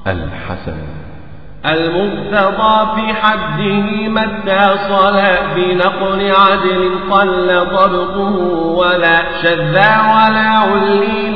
الحسن المرتضى في حده ما اتصل بنقل عدل قل ضبطه ولا شذا ولا عليل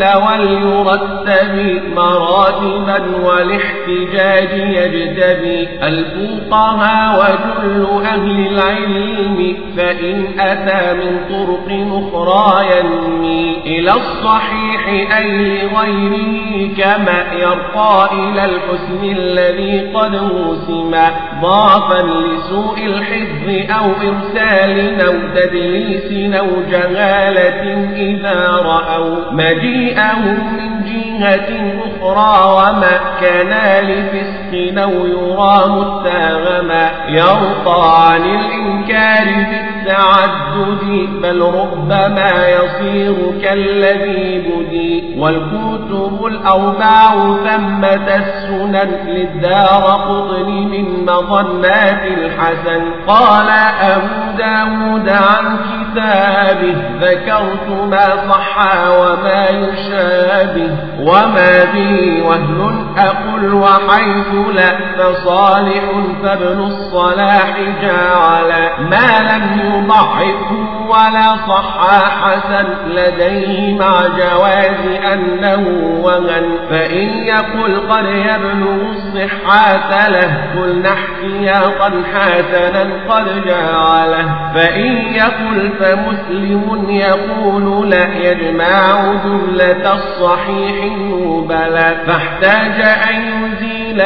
وليرتب مراتبا والاحتجاج يجتبي الفقهاء وجل أهل العلم فإن أتى من طرق أخرى ينمي إلى الصحيح أي لغيره كما يرقى إلى الحسن الذي قد موسما ضعفا لسوء الحفظ أو إرسال أو تدليس أو جهالة إذا رأوا مجيئهم من جهة أخرى وما كان لفسق أو يرى متاغما يرقى عن الإنكار بالتعدد بل ربما يصير كالذي بدي والكتب الأربع ثمة السنن للدار قطن من مظنات الحسن قال أبو داود عن كتابه ذكرت ما صح وما يشابه وما به وهن أقل وحيث لا فصالح فابن الصلاح جعل ما لم يضعفه ولا صح حسن لديه مع جواز أنه وهن فإن يقل قد يبلغ الصحة له قلنا احتياطا حسنا قد جعله فإن يقل فمسلم يقول لا يجمع جملة الصحيح بلى فاحتاج أن يزيل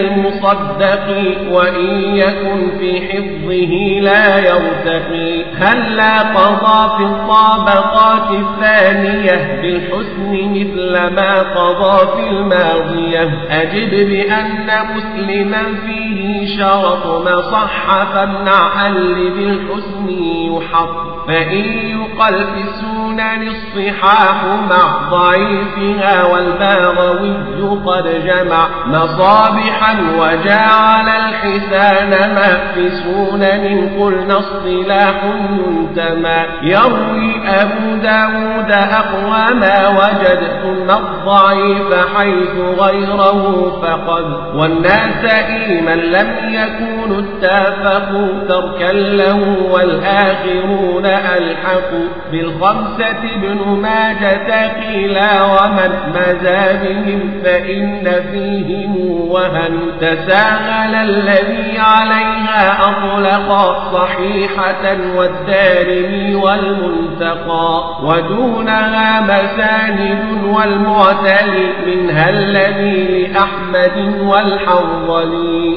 للمصدق وإن يكن في حفظه لا يرتقي هل لا قضى في الطابقات الثانية بالحسن مثل ما قضى في الماضية أجد بأن مسلما فيه شرط ما صح فامنع اللي بالحسن يحط فإن يقل في السنن الصحاح مع ضعيفها والباغوي قد جمع مصابحا وجعل الحسان ما في سنن قلنا اصطلاح ينتمى يروي أبو داود أقوى ما وجد ثم الضعيف حيث غيره فقد والناس من لم يكونوا اتفقوا تركا له والآخرون ألحقوا بالخمسة ابن ماجة قيلا ومن مزى بهم فإن فيهم وهن تساهل الذي عليها أطلق صحيحة والدارمي والمنتقى ودونها مساند والمعتلي منها الذي لأحمد والحنظلي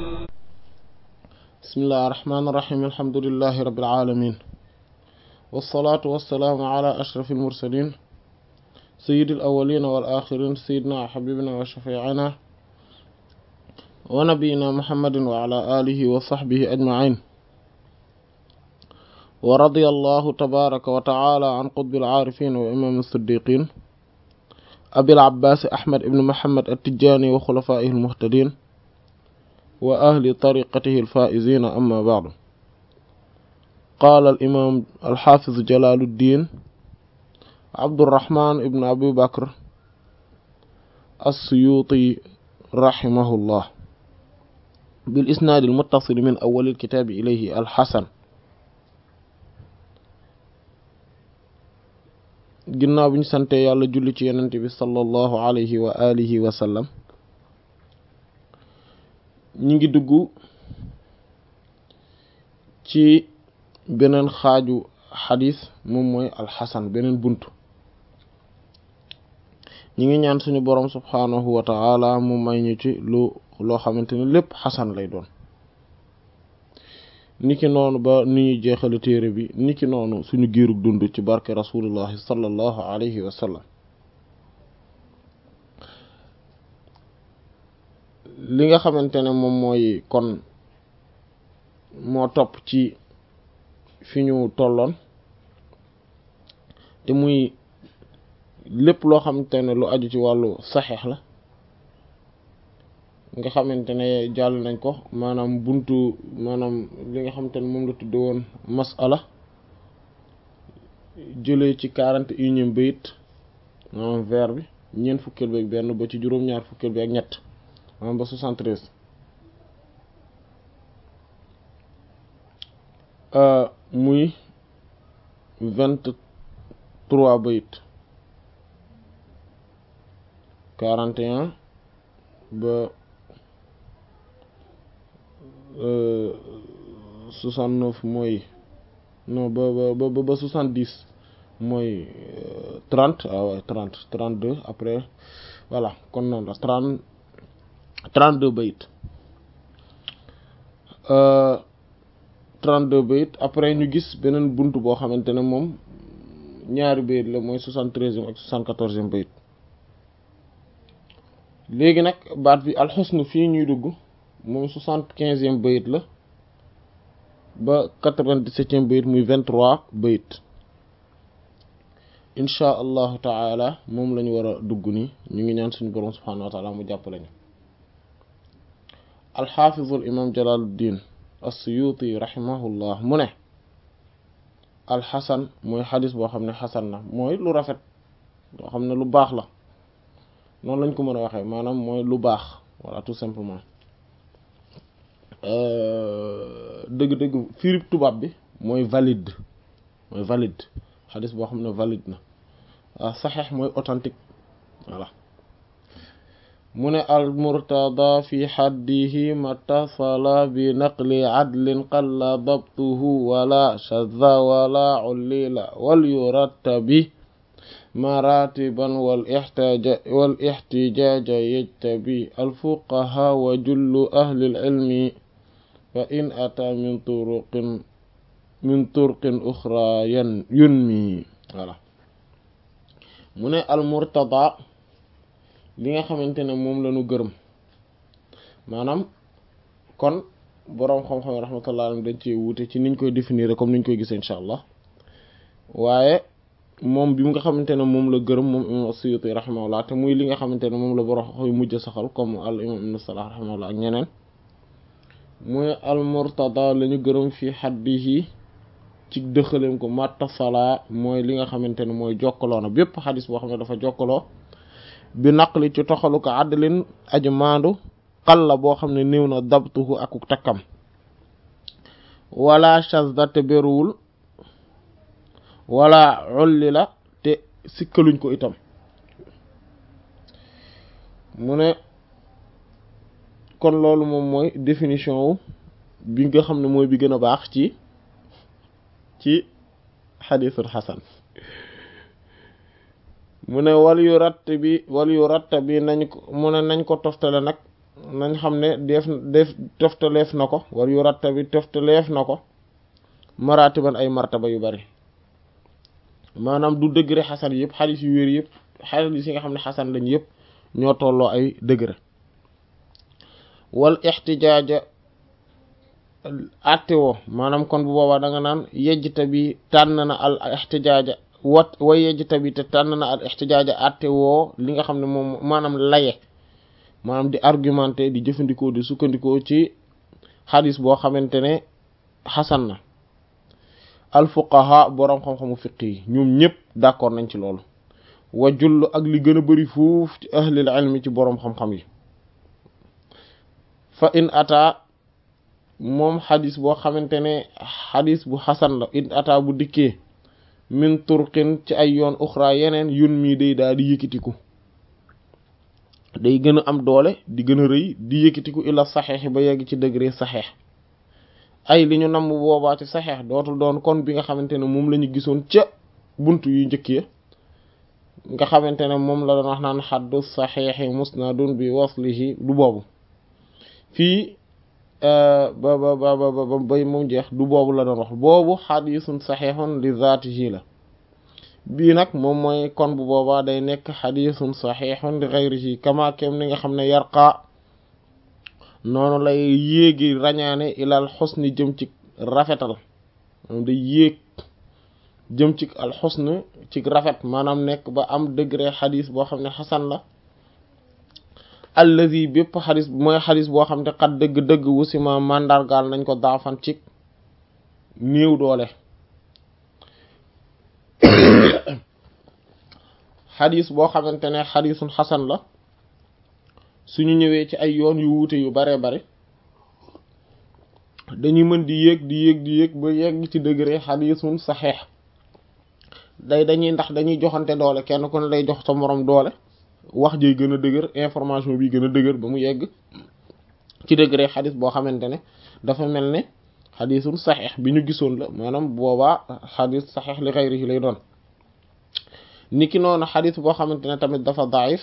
بسم الله الرحمن الرحيم الحمد لله رب العالمين والصلاة والسلام على أشرف المرسلين سيد الأولين والآخرين سيدنا حبيبنا وشفيعنا ونبينا محمد وعلى آله وصحبه أجمعين ورضي الله تبارك وتعالى عن قطب العارفين وإمام الصديقين أبي العباس أحمد بن محمد التجاني وخلفائه المهتدين وأهل طريقته الفائزين أما بعد قال الإمام الحافظ جلال الدين عبد الرحمن بن أبي بكر السيوطي رحمه الله بالإسناد المتصل من أول الكتاب إليه الحسن ginnaaw bi ñu sante yàlla julli ci yenente bi sallallahu alayhi wa alihi wa sallam ñi ngi dugg ci beneen xaaju xadis moom mooy alxasan beneen buntu ñi ngi ñaan suñu boroom subhaanahu wa ta'ala mu may ñu ci lu loo xamante ne lépp xasan lay doon niki noonu ba ni ñuy jeexale téere bi niki noonu suñu giirug dund ci barke rasulullahi sallallahu alayhi wa sallam li nga xamante ne moom mooy kon moo topp ci fi ñu tolloon te muy lépp loo xamante ne lu aju ci wàllu saxeex la nga xamante ne jàll nañ ko maanaam buntu maanaam li nga xamante ne moom la tudde woon masala jëlee ci quarante et unième bayit maanaam vers bi ñeent fukkeel bi ak benn ba ci juróom-ñaar fukkeel bi ak ñett maanaam ba soixante-treize muy vingt-trois bayit quarante et un ba soixante-neuf mooy non ba ba ba ba soixante-dix mooy trente ah ouais trente trente-deux après voilà kon noonu la trente trente-deux bayit trente-deux bayit après ñu gis beneen bunt boo xamante ne moom ñaari bayit la mooy soixante-treizième ak soixante-quatorzième bayit léegi nag baat bi alxusnu fii ñuy dugg moom soixante-quinzième bayit la ba quatre-vingt-dix-septième bayit muy vingt-trois bayit insha allahu taala moom lañu war a dugg nii ñu ngi ñaan suñu boroom subhaanahu wa taala mu jàppale ñu alxaafizul imam jalaluddin as-suyuti rahimahullah mu ne alxasan mooy xadis boo xam ne xasan na mooy lu rafet boo xam ne lu baax la noonu lañ ko mën a waxee maanaam mooy lu baax voilà tout simplement dëgg-dëgg firib tubaab bi mooy valide mooy valide xadis boo xam ne valide na waaw saxeex mooy authentique voilà mu ne al murtada fi xaddihi matasala bi naqli adlin qalla dabtuhu wala shadda wala ullila wal yurattabi maratiban wal ixtaaja wal ixtijaaja yajtabi alfuqaha wa jullu ahli ilmi fa in ata min turuqin min turqin uxra yan yunmi voilà mu ne al murtada li nga xamante ne moom la ñu gërëm maanaam kon boroom xam-xam rahmatullah alayhi dañ ci wuute ci niñ koy définir comme niñ koy gisee incha allah waaye moom bi nga xamante ne moom la gërëm moom imam as-Suyuti rahimahullah te muy li nga xamante ne moom la boroom xam mujj saxal comme al imam ibn Salah rahimahullah ak ñeneen muy al murtada la ñu gërëm fi xaddihi ci dëxaleem ko mattasala mooy li nga xamante ne mooy jokkaloo na bépp xadis boo xam ne dafa jokkaloo bi naqli ci toxalu ko àddalin aji maandu xalla boo xam ne néew na dabtuhu ak takkam wala shazda te beruwul wala ulli la te sikkaluñ ko itam mu ne kon loolu moom mooy définition wu bi nga xam ne mooy bi gën a baax ci ci xadisul xasan mu ne wal yu ratt bi wal yu ratt bi nañ ko mu ne nañ ko toftale nag nañ xam ne def def toftaleef na ko wal yu ratt bi toftaleef na ko maratiban ay martaba yu bari maanaam du degré xasan yëpp xadis yu wér yëpp xadis yi nga xam ne xasan lañ yëpp ñoo tolloo ay degré wal ixtijaaja atte woo maanaam kon bu boobaa da nga naan yejjta bi tànn na al ixtijaaja wat way yejjta bi te tànn na al ixtijaaja atte woo li nga xam ne moom maanaam laye maanaam di argumenté di jëfandikoo di sukkandikoo ci xadis boo xamante ne xasan na al fuqaha boroom xam-xamu fiq yi ñoom ñëpp d'accord nañ ci loolu wa jull ak li gën a bari fuuf ci ahlil ilmi ci boroom xam-xam yi fa in ata moom xadis boo xamante ne xadis bu xasan la in ata bu dikkee min turqin ci ay yoon uxra yeneen yun mii day daal di yëkkatiku day gën a am doole di gën a rëy di yëkkatiku ila saxeex ba yegg ci degré saxeex ay li ñu namm boobaa ci saxeex dootul doon kon bi nga xamante ne moom la ñu gisoon ca bunt yu njëkk ya nga xamante ne moom la doon wax naan xaddu saxeexi musnadun bi waslihi du boobu fii ba ba ba ba bay moom jeex du boobu la doon wax boobu xadisun saxeexun li zaatihi la bii nag moom mooy kon bu boobaa day nekk xadisun saxeexun li xayrihi kama kem ni nga xam ne yarqa noonu lay yéegi rañaane ilal xusni jëm ci rafetal moom day yéeg jëm ci al xusn ci rafet maanaam nekk ba am degré xadis boo xam ne xasan la allazi bépp xadis mooy xadis boo xam ne xat dëgg-dëgg wusima màndargaal nañ ko daafan ci néew doole xadis boo xamante ne xadisun xasan la suñu ñëwee ci ay yoon yu wuute yu bare bare dañuy mën di yéeg di yéeg di yéeg ba yegg ci degré xadiisun saxeex day dañuy ndax dañuy joxante doole kenn ku ne day jox sa moroom doole wax jiy gën a dëgër information bi gën a dëgër ba mu yegg ci degré xadis boo xamante ne dafa mel ne xadisul saxeex bi ñu gisoon la maanaam boobaa xadis saxeex li xayrihi lay doon niki noonu xadis boo xamante ne tamit dafa daif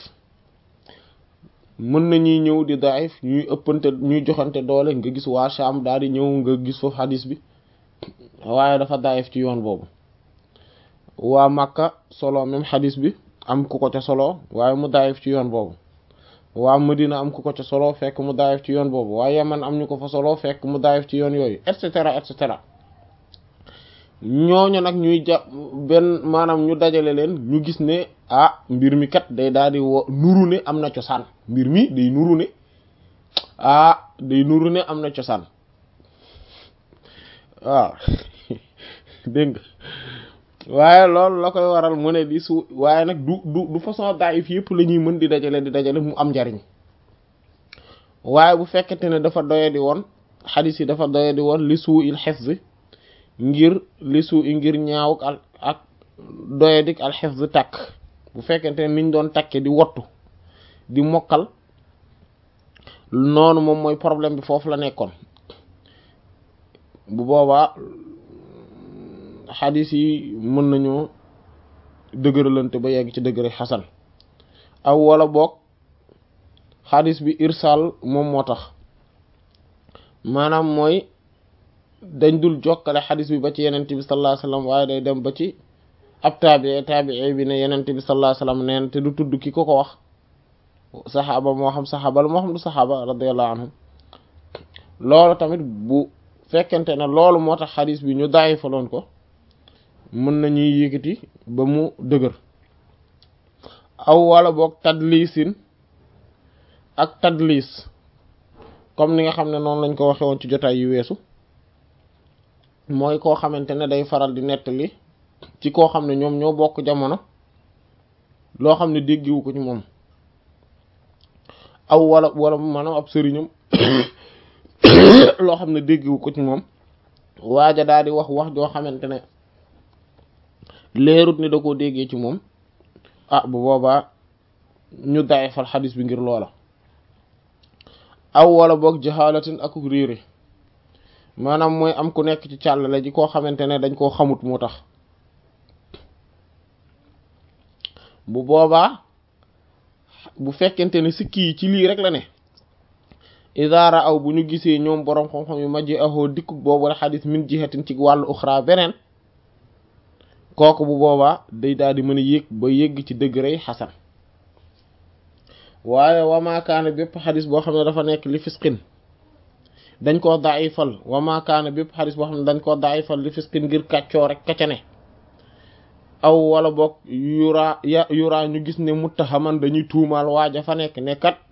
mën nañuy ñëw di daif ñuy ëppante ñuy joxante doole nga gis waa Sham daal di ñëw nga gis foofu xadis bi waaye dafa daif ci yoon boobu waa Makka solo même xadis bi am ku ko ca solo waaye mu daif ci yoon boobu waa Madina am ku ko ca solo fekk mu daayif ci yoon boobu waaye Yaman am ñu ko fa solo fekk mu daayif ci yoon yooyu et cetera et cetera ñooñu nag ñuy ja benn maanaam ñu dajale leen ñu gis ne ah mbir mi kat day daal di wo nuru ne am na cosaan mbir mi day nuru ne ah day nuru ne am na cosaan waaw dégg nga waaye loolu la koy waral mu ne di su waaye nag du du du façon daayif yëpp la ñuy mën di dajale di dajale mu am njariñ waaye bu fekkente ne dafa doye di woon xadis yi dafa doye di woon li suu il xifz ngir li suu i ngir ñaaw ak ak doye dik al xifz takk bu fekkente ne niñ doon takke di wottu di mokkal noonu moom mooy problème bi foofu la nekkoon bu boobaa xadis yi mën nañoo dëgëralante ba yegg ci dëgëre xasan aw wala boog xadis bi irsal moom moo tax maanaam mooy dañ dul jokkale xadis bi ba ci yenent bi sallallahu alayhi wasallam waaye day dem ba ci ab taabii taabii bi ne yenent bi sallallahu alayhi wasallam neen te du tudd ki ko ko wax saxaaba moo xam saxaaba la moo xam du saxaaba radiyallahu anhum loolu tamit bu fekkente ne loolu moo tax xadis bi ñu daayi faloon ko mën nañuy yëkkati ba mu dëgër aw wala boog tadlisin ak tadlis comme ni nga xam ne noonu lañ ko waxe woon ci jotaay yu weesu mooy koo xamante ne day faral di nettali ci koo xam ne ñoom ñoo bokk jamono loo xam ne déggiwu ko ci moom aw wala wala maanaam ab sëriñam loo xam ne déggiwu ko ci moom waaja daal di wax wax joo xamante ne leerut ni da koo déggee ci moom ah bu boobaa ñu dayefal xadis bi ngir loola aw wala boog jaxaalatin ak réere maanaam mooy am ku nekk ci càllale ji koo xamante ne dañ koo xamut moo tax bu boobaa bu fekkente ne sikki yi ci lii rek la ne idaara aw bu ñu gisee ñoom boroom xam-xam yu majji ahoo dikkuk boobu la xadis min jihatin ci wàllu uxra beneen kooku bu boobaa day daal di mën a yéeg ba yégg ci degré xasan waaye wamaakaane bépp xadis boo xam ne dafa nekk li fisqin dañ koo daayifal wamaakaane bépp xadis boo xam ne dañ koo daayifal li fisqin ngir kàccoo rek kacane aw wala boog yuraa ya yuraa ñu gis ne muttahaman dañuy tuumaal waaja fa nekk ne kat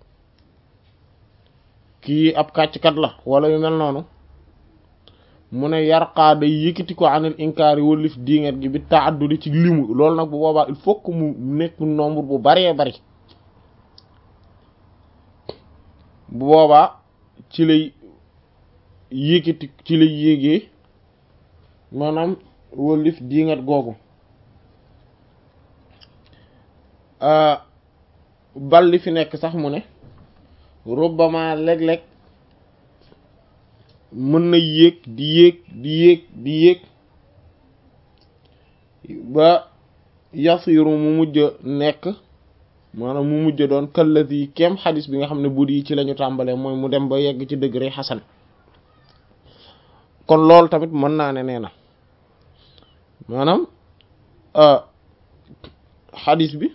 kii ab kàcckat la wala yu mel noonu mu ne yarqaa day yëkkati ko anil inkaari wëlif diinget gi bi taaddudi ci limu loolu nag bu boobaa il faut que mu nekk nombre bu baree bari bu boobaa ci lay yëkkati ci lay yéegee maanaam wëlif diinget googu bal li fi nekk sax mu ne rubbama léeg-léeg mën na yéeg di yéeg di yéeg di yéeg ba yasiru mu mujj nekk maanaam mu mujj doon këllët yi kem xadis bi nga xam ne budi yi ci lañu tàmbalee mooy mu dem ba yegg ci degré xasan kon loolu tamit mën naa ne nee na maanaam xadis bi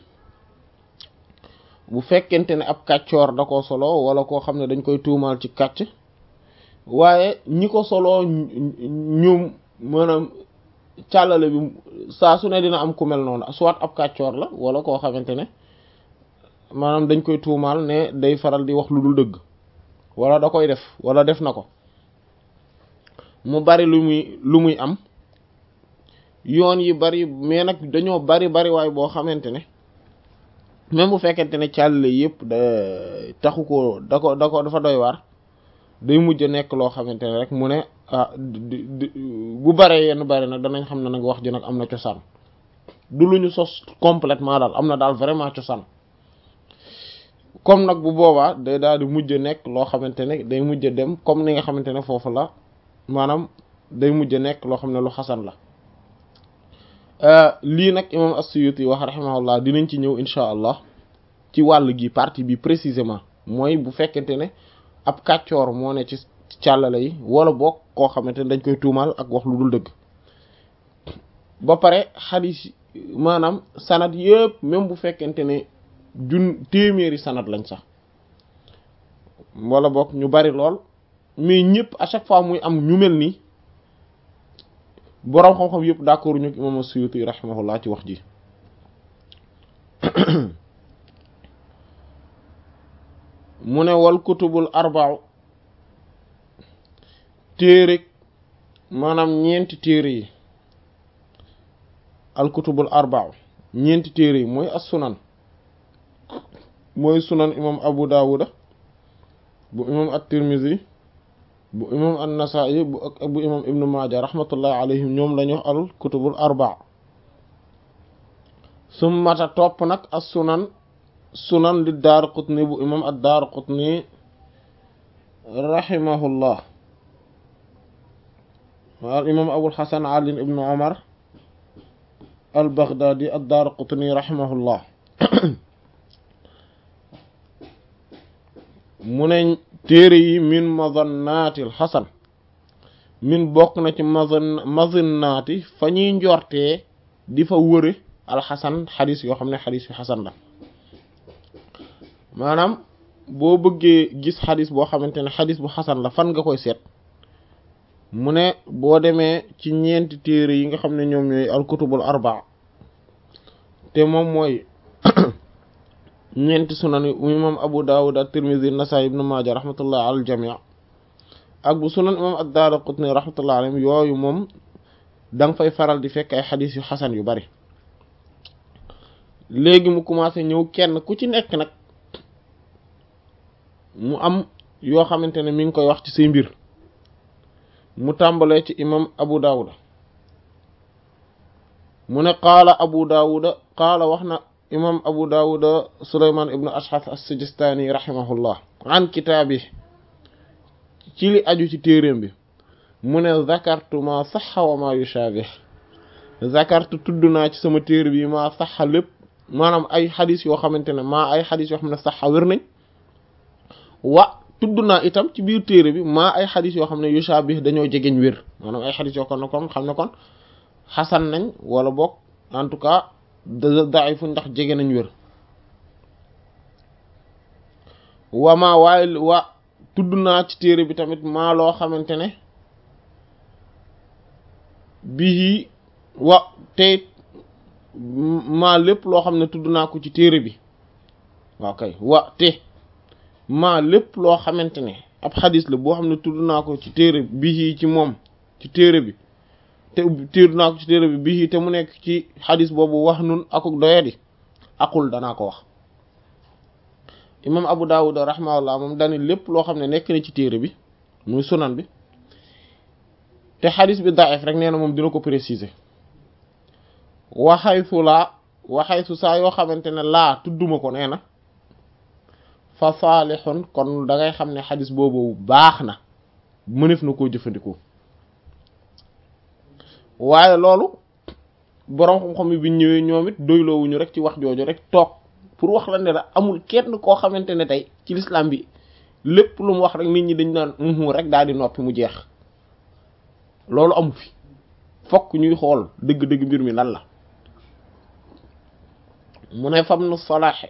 bu fekkente ne ab kàccoor da ko solo wala koo xam ne dañ koy tuumaal ci kàcc waaye ñi ko soloo ñoom maanaam càllale bi saa su ne dina am ku mel noonu soit ab kàccoor la wala koo xamante ne maanaam dañ koy tuumaal ne day faral di wax lu dul dëgg wala da koy def wala def na ko mu bari lu muy lu muy am yoon yi bari mais nag dañoo bari bari waay boo xamante ne même bu fekkente ne càlle yëpp da taxu ko da ko da ko dafa doy waar day mujj nekk loo xamante ne rek mu ne ah bu baree yenn bare nag danañ xam ne nag wax ji nag am na cosaan du lu ñu sos complètement daal am na daal vraiment cosaan comme nag bu boobaa day daal di mujj nekk loo xamante ne day mujj dem comme ni nga xamante ne foofu la maanaam day mujj nekk loo xam ne lu xasan la lii nag imam as-Suyuti wax rahimahullah dinañ ci ñëw insha allah ci wàll gi partie bi précisément mooy bu fekkente ne ab kàccoor moo ne ci càllale yi wala boog koo xamante ne dañ koy tuumaal ak wax lu dul dëgg ba pare xadis maanaam sanad yëpp même bu fekkente ne jun téeméeri sanad lañ sax wala boog ñu bari lool mais ñëpp à chaque fois muy am ñu mel nii boroom xam-xam yëpp d'accord ñu imam as-Suyuti rahimahullah ci wax ji mu ne wal kutubul arba'u téere maanaam ñeenti téere yi al kutubul arba'u ñeenti téere yi mooy as sunan mooy sunan imam abu dawuda bu imam at-tirmidhi bu imam an-nasa'i bu ak bu imam ibnu maaja rahmatullahi alayhim ñoom lañu wax al kutubul arba'a summata topp nag as sunan sunan li Daaraqutni bu imam ad-Daaraqutni rahimahullah al imam Abul Hasan Ali ibn Umar al-Baghdadi ad-Daaraqutni rahimahullah mu ne téere yi min mazannaatil Hasan min bokk na ci mazan mazannaati fa ñuy njortee di fa wëre al-Hasan xadis yoo xam ne xadis yu Hasan la maanaam boo bëggee gis xadis boo xamante ne xadis bu xasan la fan nga koy seet mu ne boo demee ci ñeenti téere yi nga xam ne ñoom ñooy alkutubul arbaa te moom mooy ñeenti sunan yu imam abu dawud at-tirmidhi nasaa'i ibnu maaja rahmatullah ala al jamii ak bu sunan imam ad-daaraqutni rahmatullah alayhim yooyu moom da nga fay faral di fekk ay xadis yu xasan yu bari léegi mu commencé ñëw kenn ku ci nekk nag mu am yoo xamante ne mi ngi koy wax ci say mbir mu tàmbalee ci imam abu dawuda mu ne qaala abu dawuda qaala wax na imam abu dawuda suleyman ibnu ashxas as-sijistani rahimahullah an kitaabi ci li aju ci téeréem bi mu ne zakartu ma saxa wa ma yushabih zakartu tudd naa ci sama téere bi maa saxa lépp maanaam ay xadis yoo xamante ne maa ay xadis yoo xam ne saxa wér nañ wa tudd naa itam ci biir téere bi maa ay xadis yoo xam ne yushabih dañoo jegeñ wér maanaam ay xadis yoo kon ne kon xam ne kon xasan nañ wala boog en tout cas daifu ndax jege nañ wér wa maa waaye wa tudd naa ci téere bi tamit maa loo xamante ne bii wa tey maa lépp loo xam ne tudd naa ko ci téere bi waaw kay wa te maa lépp loo xamante ne ab xadis la boo xam ne tudd naa ko ci téere bii ci moom ci téere bi te tudd naa ko ci téere bi bii te mu nekk ci xadis boobu wax nun akuk doyadi akul danaa ko wax imam abu dawud rahimahullah moom dani lépp loo xam ne nekk na ci téere bi muy sunan bi te xadis bi daif rek nee na moom dina ko préciser waxaytu laa waxaytu saa yoo xamante ne laa tudduma ko nee na fa saalixun kon da ngay xam ne xadis boobu baax na mënef na koo jëfandikoo waaye loolu boroom xam-xam yi bi ñëwee ñoom it doyloowuñu rek ci wax jooju rek toog pour wax la ne la amul kenn koo xamante ne tey ci l'islam bi lépp lu mu wax rek nit ñi dañ naan uhu rek daal di noppi mu jeex loolu amu fi fokk ñuy xool dëgg-dëgg mbir mi lan la mu ne fam nu salaaxe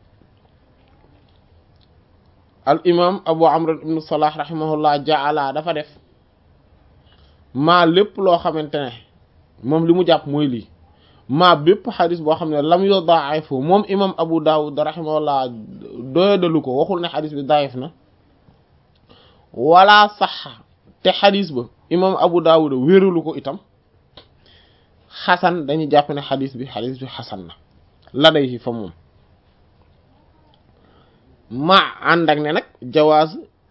al imam abu amr ibnu salah rahimahullah jaala dafa def maa lépp loo xamante ne moom li mu jàpp mooy lii maa bépp xadis boo xam ne lam yo daifu moom imam abu dawud rahimahullah doyadalu ko waxul ne xadis bi daif na wala saxa te xadis ba imam abu dawud wéralu ko itam xasan dañuy jàpp ne xadis bi xadis bi xasan na la day fi fa moom ma ànd ak ne nag jawaaz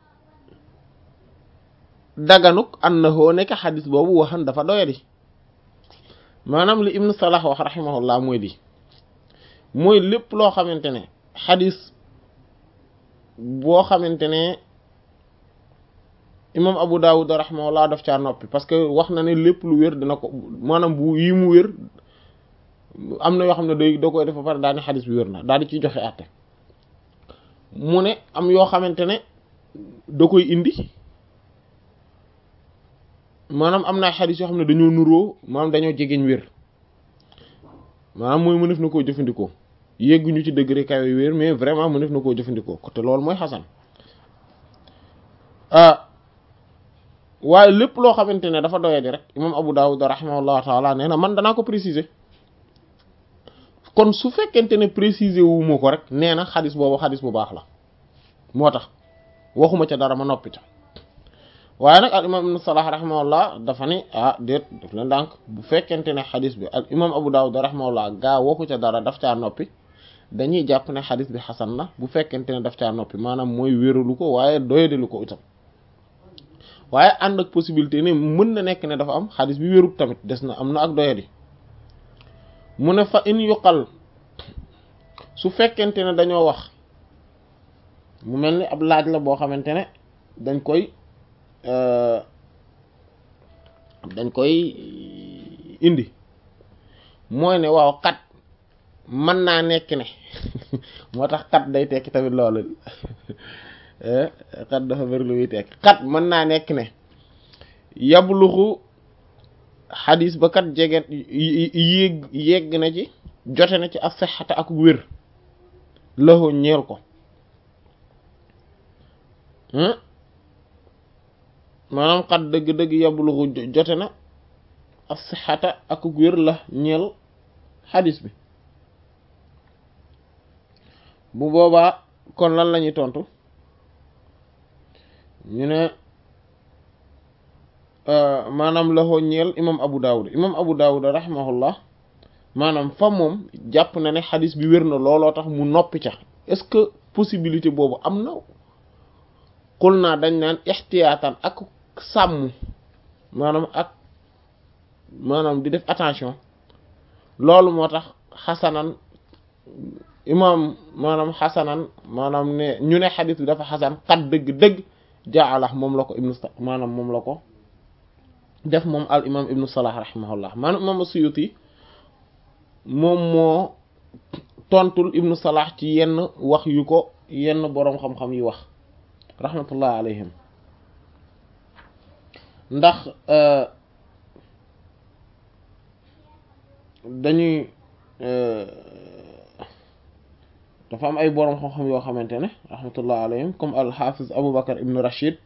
daganuk annahu nekk xadis boobu waxan dafa doyadi maanaam li ibnu salah wax rahimahullah mooy di mooy lépp loo xamante ne xadis boo xamante ne imam abu dawud rahimahullah daf caa noppi parce que wax na ne lépp lu wér dina ko maanaam bu yi mu wér am na yoo xam ne day da koy def ba pare daal ni xadis bi wér na daal di ciy joxe àtte mu ne am yoo xamante ne da koy indi maanaam am naa xadis yoo xam ne dañoo nuroo maanaam dañoo jegeñ wér maanaam mooy mënef na koo jëfandikoo yegguñu ci degré kawe wér mais vraiment mënef na koo jëfandikoo te loolu mooy xasan waaye lépp loo xamante ne dafa doyadi rek imam Abu Dawud rahimahullahu taala nee na man danaa ko préciser kon su fekkente ne préciser wu ma ko rek nee na xadis boobu xadis bu baax la moo tax waxuma ca dara ma noppi ca waaye nag al imam ibn Salah rahimahullah dafa ni ah déet daf leen ndànk bu fekkente ne xadis bi al imam Abu Dawud rahimahullah gaa waxu ca dara daf caa noppi dañuy jàpp ne xadis bi xasan na bu fekkente ne daf caa noppi maanaam mooy wéralu ko waaye doyadilu ko itam waaye ànd ak possibilité ne mën na nekk ne dafa am xadis bi wérut tamit des na am na ak doyadi mu ne fa in yuqal su fekkente ne dañoo wax mu mel ni ab laaj la boo xamante ne dañ koy dañ koy indi mooy ne waaw kat mën naa nekk ne moo tax kat day tekki tamit loolu kat dafa bëri lu muy tekki kat mën naa nekk ne yabluxu xadis ba kat jege yéeg yegg na ci jote na ci ak sexata ak wér laxoo ñeel ko maanaam xat dëgg-dëgg yabluxu jote na ak sexata ak wér la ñeel xadis bi bu boobaa kon lan la ñuy tontu ñu ne maanaam laxoo ñeel imam abu dawud imam abu dawud rahimahullah maanaam fa moom jàpp na ne xadis bi wér na looloo tax mu noppi ca est-ce que possibilité boobu am na xul naa dañ naan ixtiyaatan ak sàmm maanaam ak maanaam di def attention loolu moo tax xasanan imam maanaam xasanan maanaam ne ñu ne xadis bi dafa xasan xat dëgg-dëgg jaalax moom la ko ibnu maanaam moom la ko def moom al imam ibnu salah rahimahullah maanaam imam suyuti moom moo tontul ibnu salah ci yenn wax yu ko yenn boroom xam-xam yi wax rahmatullah alayhim ndax dañuy dafa am ay boroom xam-xam yoo xamante ne rahmatullah alayhim comme al hafiz abu bakar ibnu rashid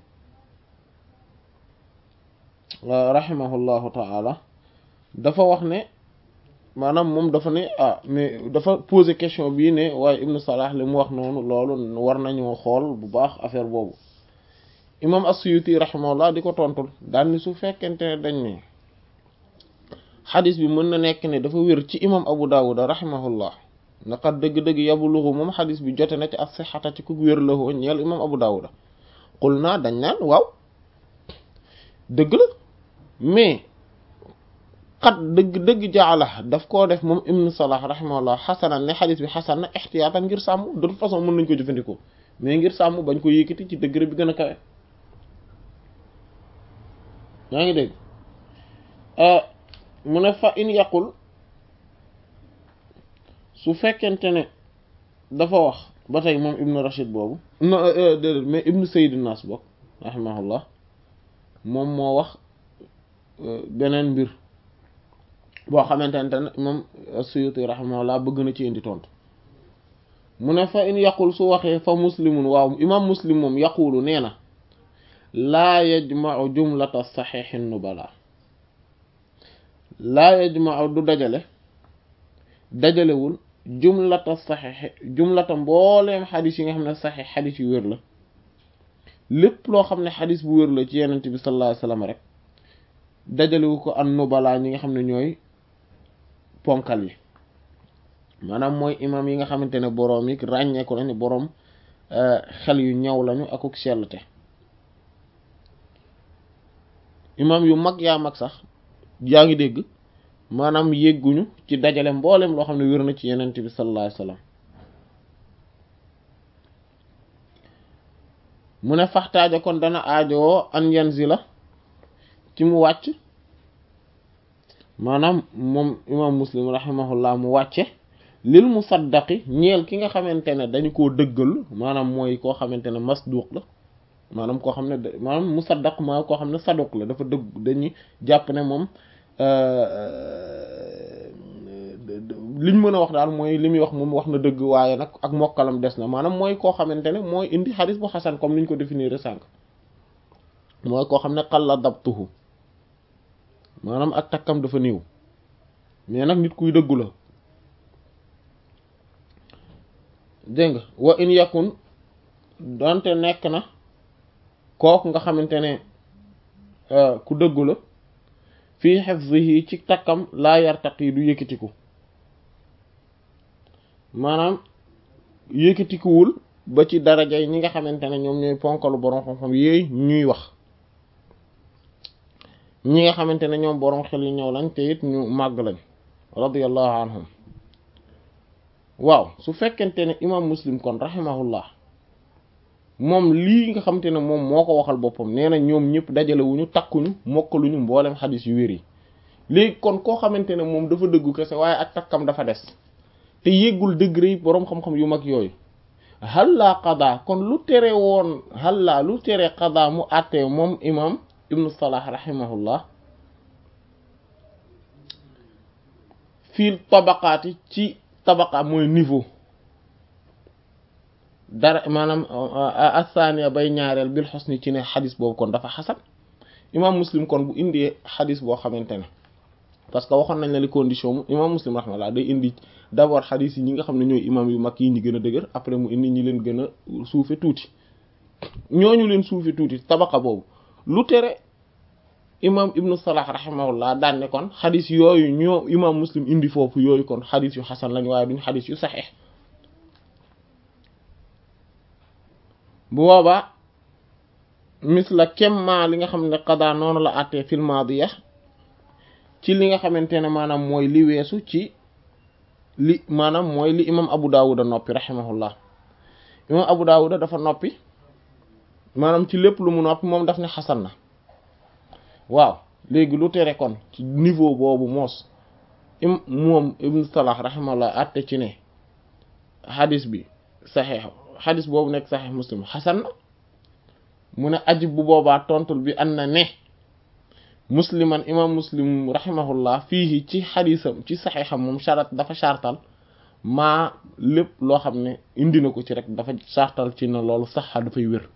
rahimahullahu ta'ala dafa wax ne maanaam moom dafa ne ah mais dafa poser question bii ne waaye ibnu salah li mu wax noonu loolu war nañoo xool bu baax affaire boobu imam as-suyuti rahimahullah di ko tontul daal ni su fekkente ne dañ ne xadis bi mën na nekk ne dafa wér ci imam abu dawud rahimahullah naqat dëgg-dëgg yabluxu moom xadis bi jote na ci as sixata ci ku wér la woo ñeel imam abu dawud xul naa dañ naan waaw dëgg la mais xat dëgg dëgg jaala daf koo def moom ibnu salah rahimahullah xasanan ne xadis bi xasan na ixtiyaatan ngir sàmm de toute façon mën nañ ko jëfandikoo mais ngir sàmm bañ ko yëkkati ci degré bi gën a kawe yaa ngi dégg mu ne fa in yaqul su fekkente ne dafa wax ba tey moom ibnu rashid boobu no déedéet mais ibnu sayyid nas bokk rahimahullah moom moo wax beneen mbir boo xamante ne moom suyuti rahimahullah bëgg na ci indi tontu mu ne fa in yaqul su waxee fa muslimun waaw imam muslim moom yaqulu nee na laa yajmau jumlata saxiixi nubala laa yajmau du dajale dajalewul jumlata saxiix jumlata mbooleem xadis yi nga xam ne saxiix xadis yu wér la lépp loo xam ne xadis bu wér la ci yenent bi sallallahu alayhi wasallam rek dajalewu ko an nubala ñi nga xam ne ñooy ponkal yi maanaam mooy imam yi nga xamante ne boroom yi ràññeeku nañu boroom xel yu ñaw lañu akuk sellte imam yu mag yaa mag sax yaa ngi dégg maanaam yégguñu ci dajale mboolem loo xam ne wér na ci yenent bi sallallahu alayhi wasallam mu ne faxtaaja kon dana aajowoo an yanzila ci mu wàcc maanaam moom imam muslim rahimahullah mu wàcce lil musaddaqi ñeel ki nga xamante ne dañu koo dëggal maanaam mooy koo xamante ne masduq la maanaam koo xam ne maanaam musaddaq maa koo xam ne saduq la dafa dëgg dañuy jàpp ne moom liñ mën a wax daal mooy li muy wax moom wax na dëgg waaye nag ak mokkalam des na maanaam mooy koo xamante ne mooy indi xadis bu xasan comme niñ ko définir sànq mooy koo xam ne xalla dabtuhu maanaam ak takkam dafa néew mais nag nit kuy dëggu la dégg nga wa in yakun donte nekk na kooku nga xamante ne ku dëggu la fii hifzihi ci takkam laa yartaqi du yëkkatiku maanaam yëkkatikuwul ba ci daraja yi ñi nga xamante ne ñoom ñooy ponkalu borom xam-xam yooyu ñuy wax ñi nga xamante ne ñoom borom xel yu ñëw lañ te it ñu màgg lañ radiyallahu anhum waaw su fekkente ne imam muslim kon rahimahullah moom lii nga xamante ne moom moo ko waxal boppam nee na ñoom ñëpp dajalewuñu takkuñu mokkaluñu mboolem xadis yu wér yi léegi kon koo xamante ne moom dafa dëggu kese waaye ak takkam dafa des te yéggul degré yi boroom xam-xam yu mag yooyu halla qada kon lu tere woon halla lu tere qada mu àttee moom imam ibnu salah rahimahullah fii tabaqaati ci tabaqa mooy niveau dara maanaam athania bay ñaareel bil xusni ci ne xadis boobu kon dafa xasan imam muslim kon bu indee xadis boo xamante ne parce que waxoon nañ la li condition mu imam muslim rahmallah day indi d'abord xadis yi ñi nga xam ne ñooy imam yu mag yi ñi gën a dëgër après mu indi ñi leen gën a suufe tuuti ñooñu leen suufe tuuti tabaqa boobu lu tere imam ibnu salah rahimahullah daan ne kon xadis yooyu ñoo imam muslim indi foofu yooyu kon xadis yu xasan lañ waaye duñ xadis yu saxeex bu boobaa misla kemma li nga xam ne qada noonu la àttee fil maadiya ci li nga xamante ne maanaam mooy li weesu ci li maanaam mooy li imam abu dawuda noppi rahimahullah imam abu dawuda dafa noppi maanaam ci lépp lu mu noppi moom daf ne xasan na waaw léegi lu tere kon ci niveau boobu moos im moom ibnu salah rahimahullah àtte ci ne xadis bi saxeex xadis boobu nekk saxeex muslim xasan na mu ne ajib bu boobaa tontul bi an na ne musliman imam muslim rahimahullah fii ci xadisam ci saxeexam moom sharat dafa shartal maa lépp loo xam ne indi na ko ci rek dafa shartal ci ne loolu saxa dafay wér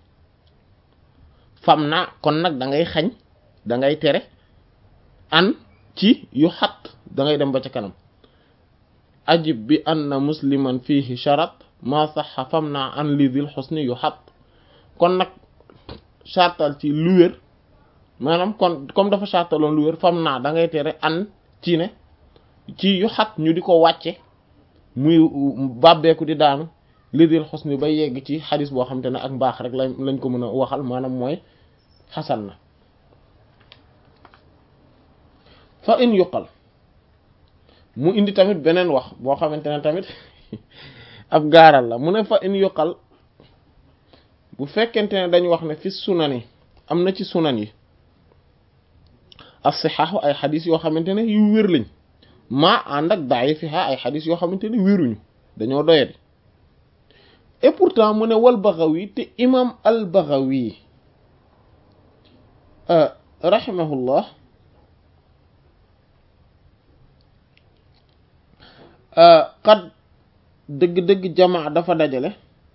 fam na kon nag da ngay xañ da ngay tere an ci yu xat da ngay dem ba ca kanam ajib bi anna musliman fihi sharat ma saxa fam naa an li dil xusni yu xat kon nag chartal ci lu wér maanaam kon comme dafa chartaloon lu wér fam naa da ngay tere an ci ne ci yu xat ñu di ko wàcce muy bàbbeeku di daanu li dil xusni ba yegg ci xadis boo xam te ne ak mbaax rek lañ lañ ko mën a waxal maanaam mooy xasan na fa in yuqal mu indi tamit beneen wax boo xamante ne tamit ab gaaral la mu ne fa in yuqal bu fekkente ne dañu wax ne fi sunan yi am na ci sunan yi as-sihah ay xadis yoo xamante ne yu wér lañ maa ànd ak da'ifiha ay xadis yoo xamante ne wéruñu dañoo doyadi et pourtant mu ne wal Baghawi te imam al Baghawi rahimahullah qad dëgg-dëgg jamaa dafa dajale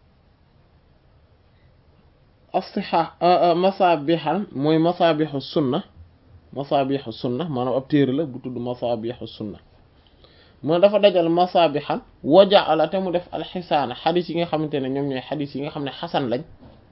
as-sihah masabihal mooy masabihu sunna masabihu sunna maanaam ab téere la bu tudd masabihu sunna moo dafa dajal masabihal wajaala te mu def alxisaana xadis yi nga xamante ne ñoom ñooy xadis yi nga xam ne xasan lañ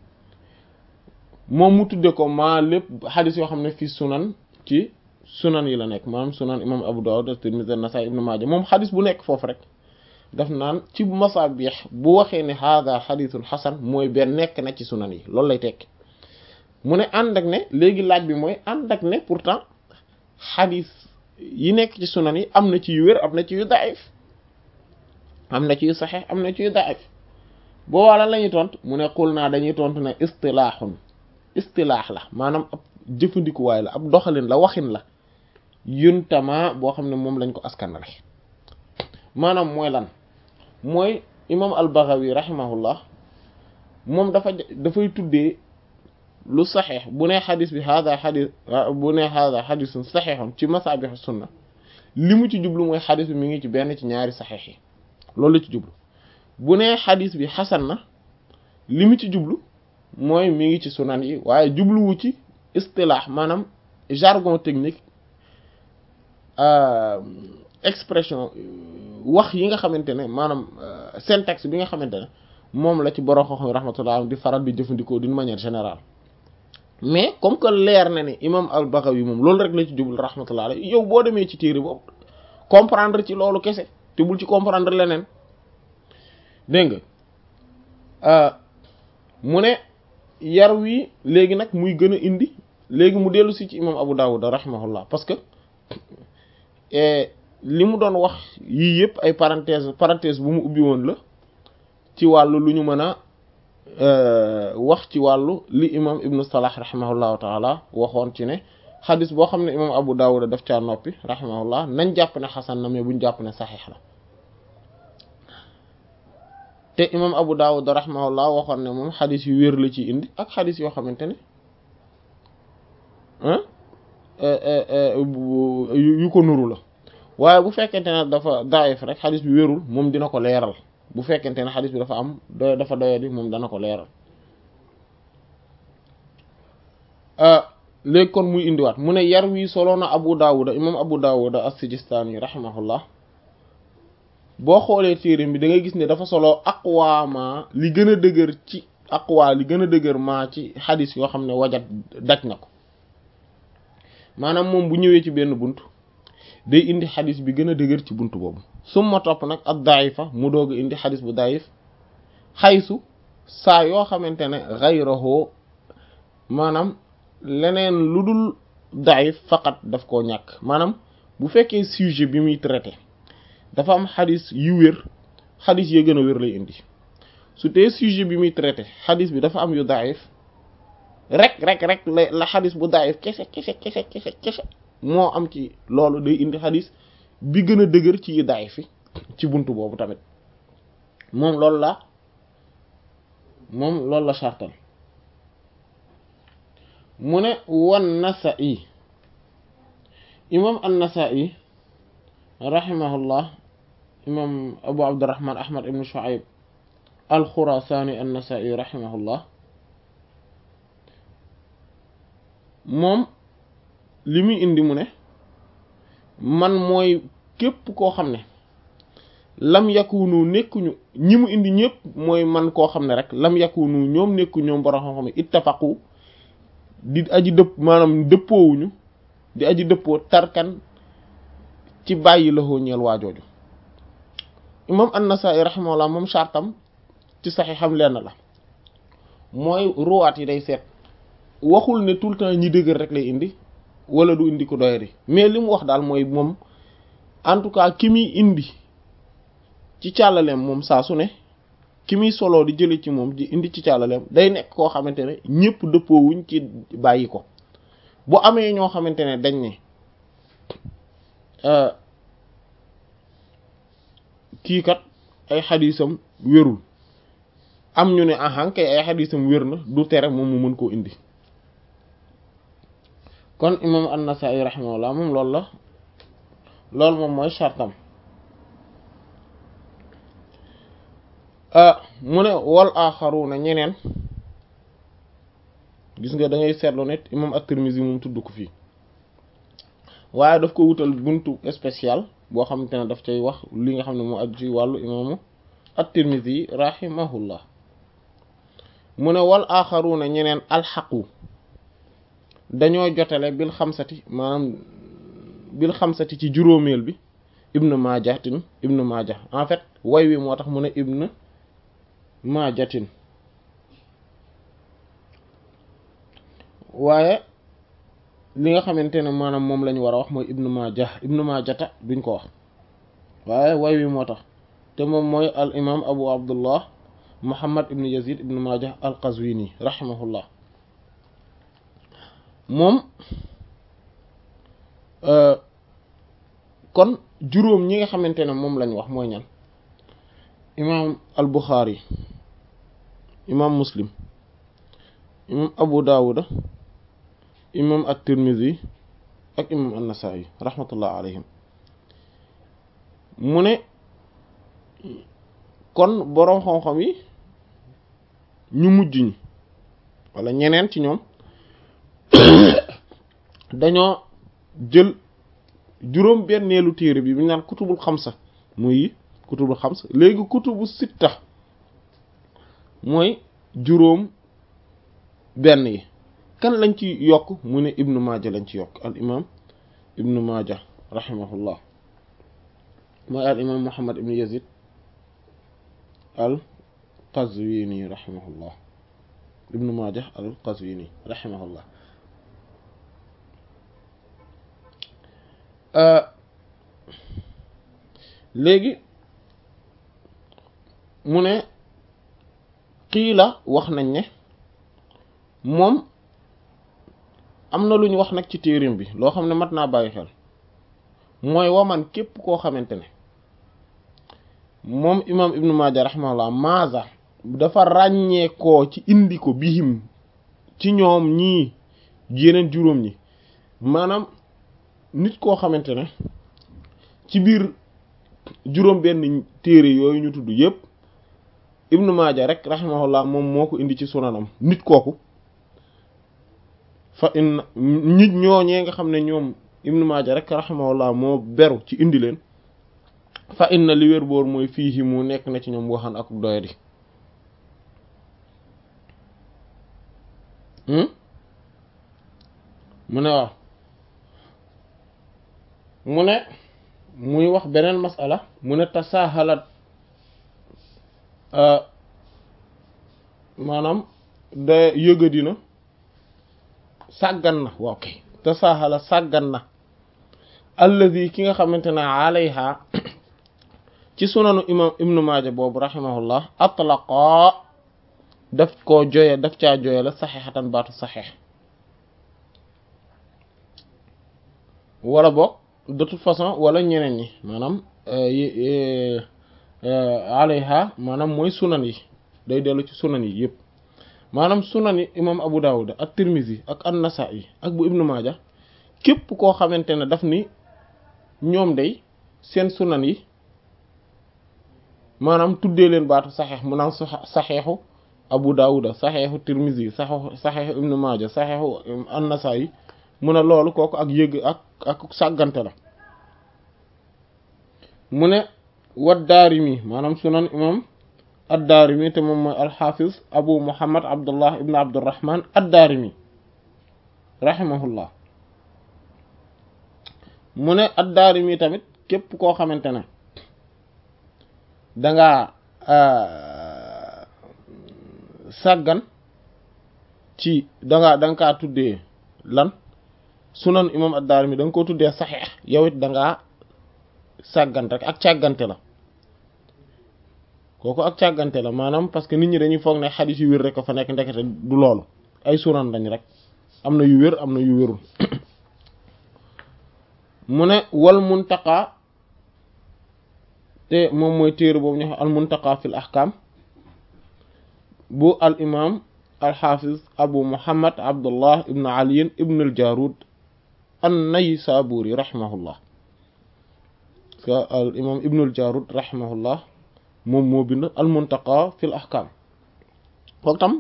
moom mu tudde ko maa lépp xadis yoo xam ne fii sunan ci sunan yi la nekk maanaam sunan imam Abu Dawud at-Tirmidhi an-Nasa'i ibn Majah moom xadis bu nekk foofu rek daf naan ci masaabih bu waxee ne hada xadisul xasan mooy benn nekk na ci sunan yi loolu lay tekki mu ne ànd ak ne léegi laaj bi mooy ànd ak ne pourtant xadis yi nekk ci sunan yi am na ci yu wér am na ci yu daif am na ci yu saxeex am na ci yu daif boo wala la ñuy tontu mu ne xul naa dañuy tontu ne istilaaxun istilaax la maanaam ab jëfandikuwaay la ab doxalin la waxin la yuntama boo xam ne moom lañ ko askanale maanaam mooy lan mooy imam al-Baghawi rahimahullah moom dafa dafay tuddee lu saxeex bu ne xadis bi hada xadis bu ne hada xadisun saxeexun ci masabih sunna li mu ci jublu mooy xadis bi mi ngi ci benn ci ñaari saxeex yi loolu la ci jublu bu ne xadis bi xasan na li mu ci jublu mooy mi ngi ci sunan yi waaye jubluwu ci istilaax maanaam jargon technique expression wax yi nga xamante ne maanaam syntaxe bi nga xamante ne moom la ci borom xam-xam rahmatullah di faral di jëfandikoo d'une manière générale mais comme que leer na ne imam al-Baghawi moom loolu rek la ci jublu rahmatullah alayhi yow boo demee ci téere boobu comprendre ci loolu kese te bul ci comprendre leneen dégg nga mu ne yar wi léegi nag muy gën a indi léegi mu dellu si ci imam Abu Dawud rahimahullah parce que li mu doon wax yii yëpp ay parenthèse parenthèse bu mu ubbi woon la ci wàllu lu ñu mën a wax ci wàllu li imam ibnu salah rahimahullahu taala waxoon ci ne xadis boo xam ne imam Abu Dawud daf caa noppi rahimahullah nañ jàpp ne xasan na mais buñ jàpp ne saxiix la te imam Abu Dawud rahimahullah waxoon ne moom xadis yu wér la ci indi ak xadis yoo xamante ne yu ko nuru la waaye bu fekkente ne dafa daif rek xadis bi wérul moom dina ko leeral bu fekkente ne xadis bi dafa am doy dafa doyadi moom dana ko leeral léegi kon muy indiwaat mu ne yar wi solo na Abu Dawud imam Abu Dawud as-Sijistani rahimahullah boo xoolee téere bi da ngay gis ne dafa solo aqwaama li gën a dëgër ci aqwa li gën a dëgër maa ci xadis yoo xam ne wajat daj na ko maanaam moom bu ñëwee ci benn bunt day indi xadis bi gën a dëgër ci bunt boobu summa topp nag ak daifa mu doog a indi xadis bu daif xaysu saa yoo xamante ne xayrahu maanaam leneen lu dul daif faqat daf koo ñàkk maanaam bu fekkee sujet bi muy traité dafa am xadis yu wér xadis ya gën a wér lay indi su tee sujet bi muy traité xadis bi dafa am yu daif rek rek rek la la xadis bu daif kese kese kese kese kese moo am ci loolu day indi xadis bi gën a dëgër ci yi daif fi ci buntu boobu tamit moom loolu la moom loolu la sartal mu ne wan Nasa'i imam an-Nasa'i rahimahullah imam Abu Abdurrahman Ahmad ibn Shu'ayb al-Khurasani an-Nasa'i rahimahullah moom li muy indi mu ne man mooy képp koo xam ne lam yakunu nekkuñu ñi mu indi ñëpp mooy man koo xam ne rek lam yakunu ñoom nekku ñoom borom xam-xam ittafaqu di aji dëpp maanaam dëppoowuñu di aji dëppoo tarkan ci bàyyi laxoo ñeel waajooju imam an-Nasa'i rahimahullah moom chartam ci saxiixam lenn la mooy ruwaat yi day seet waxul ne tout le temps ñi dëgër rek lay indi wala du indi ko doyadi mais li mu wax daal mooy moom en tout cas ki muy indi ci càllaleem moom saa su ne ki muy soloo di jële ci moom di indi ci càllaleem day nekk koo xamante ne ñëpp dëppoowuñ ci bàyyi ko bu amee ñoo xamante ne dañ ne kii kat ay xadisam wérul am ñu ne ahan kay ay xadisam wér na du tere moom mu mën koo indi kon imam an-Nasa'i rahimahullah moom loolu la loolu moom mooy chartam mu ne wal axaruna ñeneen gis nga da ngay seetlu ne imam at-Tirmidhi moom tudd ko fii waaye daf ko wutal buntu spécial boo xamante ne daf cay wax li nga xam ne moo aju ci wàllu imaamu at-Tirmidhi rahimahullah mu ne wal axaruna ñeneen alxaqu dañoo jotale bil xamsati maanaam bil xamsati ci juróomeel bi ibnu maajatin ibnu maaja en fait way wi moo tax mu ne ibnu maajatin waaye li nga xamante ne maanaam moom lañu war a wax mooy ibnu maaja ibnu maajata duñ ko wax waaye way wi moo tax te moom mooy al imam abu abdullah muhammad ibnu yazid ibnu maaja al qazwini rahimahullah moom kon juróom ñi nga xamante ne moom lañ wax mooy ñan imam al buxaari imam muslim imam abu daawuda imam at-tirmidhi ak imam an-nasa'i rahmatullah alayhim mu ne kon boroom xam-xam yi ñu mujj ñi wala ñeneen ci ñoom dañoo jël juróom benneelu téere bi bi ñu naan kutubul xamsa muy kutubul xamsa léegi kutubu sitta mooy juróom benn yi kan lañ ci yokk mu ne ibnu maaja lañ ci yokk al imam ibnu maaja rahimahullah mooy al imam muhammad ibnu yazid al qazwini rahimahullah ibnu maaja al qazwini rahimahullah léegi mu ne xiila wax nañ ne moom am na lu ñu wax nag ci téerim bi loo xam ne mat naa bàyyi xel mooy waman képp koo xamante ne moom imam ibnu maaja rahimahullah maaza dafa ràññeekoo ci indi ko bihim ci ñoom ñii yeneen juróom ñi maanaam nit koo xamante ne ci biir juróom benn téere yooyu ñu tudd yépp ibnu maaja rek rahimahullah moom moo ko indi ci sunanam nit kooku fa in nit ñooñee nga xam ne ñoom ibnu maaja rek rahimahullah moo beru ci indi leen fa inna li wér boor mooy fii mu nekk na ci ñoom waxan ak doyadi mu ne waaw mu ne muy wax beneen masala mu ne tasaahalat maanaam da yëga dina sàggan na waaw kay tasaahala sàggan na alladi ki nga xamante ne alayha ci sunanu imam ibnu maaja boobu rahimahullah atlaqa daf koo joye daf caa joye la saxeexatan baatu saxeex wala boog de toute façon wala ñeneen ñi maanaam alayha maanaam mooy sunan yi day dellu ci sunan yi yëpp maanaam sunan yi imam abu dawud ak tirmizi ak an-nasa'i ak bu ibnu maaja képp koo xamante ne daf ni ñoom day seen sunan yi maanaam tuddee leen baatu saxeex mu naan saxeexu abu dawuda saxeexu tirmizi saxeexu saxeexu ibnu maaja saxeexu an-nasa'i mu ne loolu kooku ak yëg ak ak sàggante la mu ne wat daarimi maanaam sunan imam ad-daarimi te moom mooy alxafiz abu muhammad abdullah ibn abdurrahman ad-daarimi rahimahullah mu ne ad-daarimi tamit képp koo xamante ne dangaa sàggan ci dangaa danga kaa tuddee lan sunan imam ad-Daarimi da nga ko tuddee saxeex yow it da ngaa sàggante rek ak càggante la kooku ak càggante la maanaam parce que nit ñi dañuy foog ne xadis yu wér rek ko fa nekk ndekete du loolu ay sunan lañ rek am na yu wér am na yu wérul mu ne wal muntaqa te moom mooy téere boobu ñu wax al muntaqa fil ahkam bu al imam al xaafiz abu muhammad abdullah ibn ali ibn al jarud an-Naysaburi rahimahullah parce que al imam ibnul Jarud rahimahullah moom moo bind al muntaqa fil ahkam kooku tam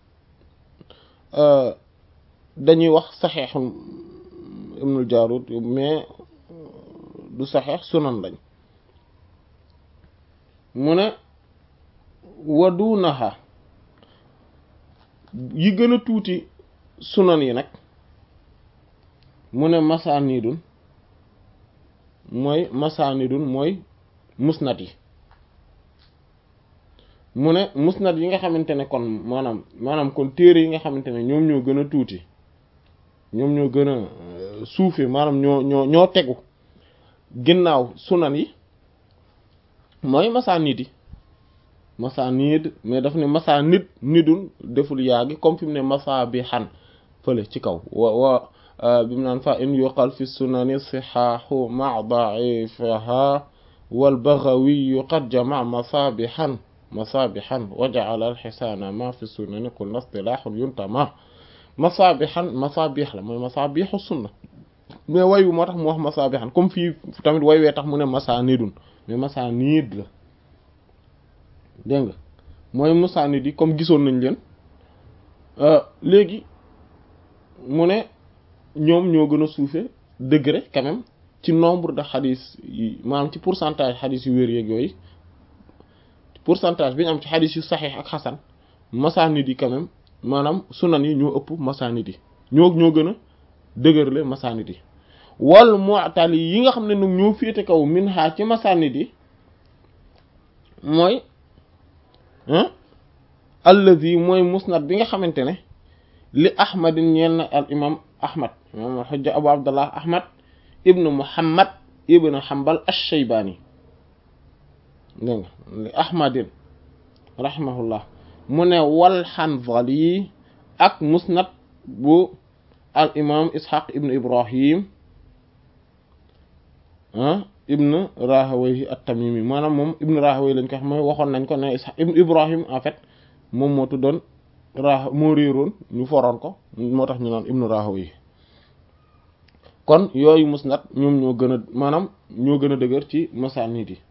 dañuy wax saxeexu ibnul Jarud mais du saxeex sunan lañ mu ne wadunaha yi gën a tuuti sunan yi nag mu ne masaanidun mooy masaanidun mooy musnad yi mu ne musnad yi nga xamante ne kon maanaam maanaam kon téere yi nga xamante ne ñoom ñoo gën a tuuti ñoom ñoo gën a suufe maanaam ñoo ñoo ñoo tegu ginnaaw sunan yi mooy masaanid yi masaanid mais daf ne masaanid nidun deful yaagi comme fi mu ne masaabihan fële ci kaw wa wa bi mu naan fa in yuqal fi sunani sihaahu ma da'ifaha wal baghawi qad jama masaabihan masaabihan wa ja'ala al hisaana ma fi sunani qulna istilahun yuntama masaabihan masaabih la mooy masaabihu sunna mais wayu moo tax mu wax masaabihan comme fii tamit way wee tax mu ne masaanidun mais masaanid la dégg nga mooy masaanid yi comme gisoon nañ leen léegi mu ne ñoom ñoo gën a suufe degré quand même ci nombre de xadis yi maanaam ci pourcentage xadis yu wér yeeg yooyu pourcentage bi ñu am ci xadis yu saxiix ak xasan masaanid yi quand même maanaam sunan yi ñoo ëpp masaanid yi ñoo ñoo gën a dëgërle masaanid yi wal mu'tali yi nga xam ne nag ñoo féete kaw min xaa ci masaanid yi mooy allazi mooy musnad bi nga xamante ne li ahmadin ñeel na al imam ahmad imam xujja abu abdullah ahmad ibnu muhammad ibnu hanbal ash-shaybani dégg nga li ahmadin rahimahullah mu ne wal hanzali ak musnad bu al imam ishaq ibnu ibrahim ah ibnu rahawayhi at-tamimi maanaam moom ibnu rahawayhi lañ ko xam mooy waxoon nañ ko ne ishaq ibnu ibrahim en fait moom moo tuddoon ra moo réeroon ñu foroon ko moo tax ñu naan ibnu rahawayhi kon yooyu musnad ñoom ñoo gën a maanaam ñoo gën a dëgër ci masaanid yi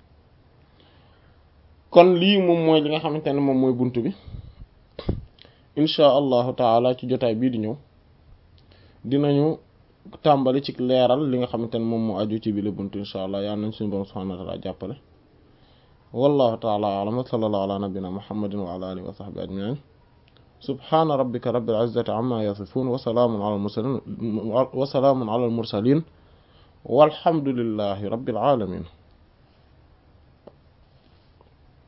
kon lii moom mooy li nga xamante ne moom mooy bunt bi insha allahu taala ci jotaay bii di ñëw dinañu tàmbali ci leeral li nga xamante ne moom moo aju ci bile bunt insha allah yal nañ suñu borom subhanahu wa taala jàppale wallahu taala alam wa sallallahu ala nabina muhammadin wa ala alihi wa sahbihi ajmain subhana rabbika rabbil izzati amma yasifun wa salaamun ala al mursalin wa salaamun ala al mursalin walhamdulillahi rabbil alamin